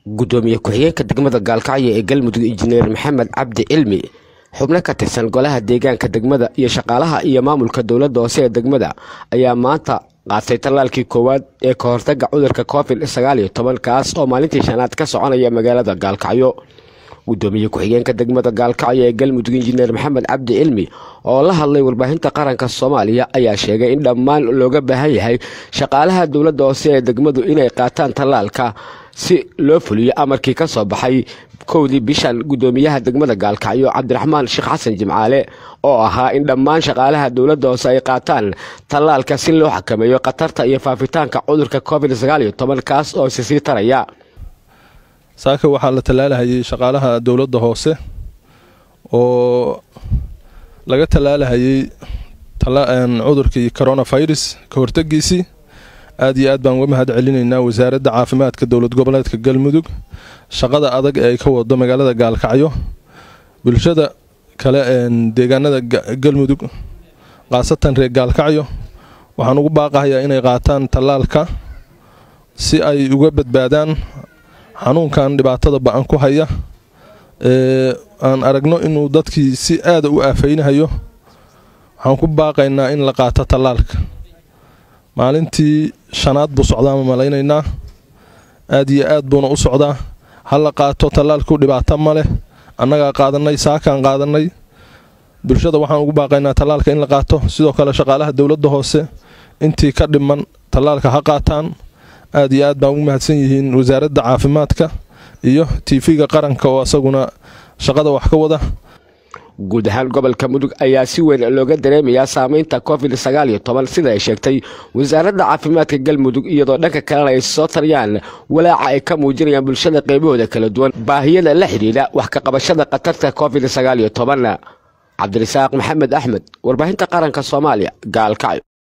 gudoomiye ku-xigeenka degmada gaalkacyo ee galmudug injineer maxamed cabdi cilmi xubno ka tirsan golaha deegaanka degmada iyo shaqaalaha iyo maamulka dowladda hoose ee degmada ayaa maanta qaatay tallaalkii koowaad ee ka hortaga cudurka covid sagaal iyo toban kaas oo maalintii shanaad ka soconaya magaalada gaalkacyo gudoomiye ku-xigeenka degmada gaalkacyo ee galmudug injineer maxamed cabdi cilmi oo la hadlay warbaahinta qaranka soomaaliya ayaa sheegay in dhammaan looga baahan yahay shaqaalaha dowladda hoose ee degmadu inay qaataan tallaalka si loo fuliyo amarkii ka soo baxay kowdii bishan gudoomiyaha degmada gaalkacyo cabdiraxmaan sheekh xasan jimcaale oo ahaa in dhammaan shaqaalaha dowladda hoose ay qaataan tallaalka si loo xakameeyo khatarta iyo faafitaanka cudurka covid sagaal iyo toban kaas oo isi sii taraya saaka waxaa la tallaalahayay shaqaalaha dowladda hoose oo laga tallaalahayay cudurkii coronavirus ka hortegiisii aad iyo aad baan uga mahad celinaynaa wasaaradda caafimaadka dowlad goboleedka galmudug shaqada adag ee ay ka wado magaalada gaalkacyo bulshada kale deegaanada galmudug khaasatan reer gaalkacyo waxaan ugu baaqahayaa inay qaataan tallaalka si ay uga badbaadaan xanuunkan dhibaatada ba-an ku haya ee aan aragno inuu dadkii si aada u aafaynahayo waxaan ku baaqaynaa in la qaato tallaalka maalintii shanaad buu socdaa ma malaynaynaa aad iyo aad buuna u socdaa ha la qaato tallaalku dhibaato ma leh annagaa qaadanay saakaan qaadanay bulshada waxaan ugu baaqaynaa tallaalka in la qaato sidoo kale shaqaalaha dowladda hoose intii ka dhiman tallaalka ha qaataan aad iyo aad baan ugu mahadsan yihiin wasaaradda caafimaadka iyo tiifiga qaranka oo asaguna shaqada wax ka wada guud ahaan gobolka mudug ayaa si weyn looga dareemayaa saameynta covid sagaal iyo toban sida ay sheegtay wasaaradda caafimaadka galmudug iyadoo dhanka kalena ay soo tariyaan walaaca ay ka muujinayaan bulshada qaybahooda kala duwan baahiyada la xidhiidha wax ka qabashada khatarta covid sagaal iyo toban cabdirasaaq maxamed axmed warbaahinta qaranka soomaaliya gaalkacyo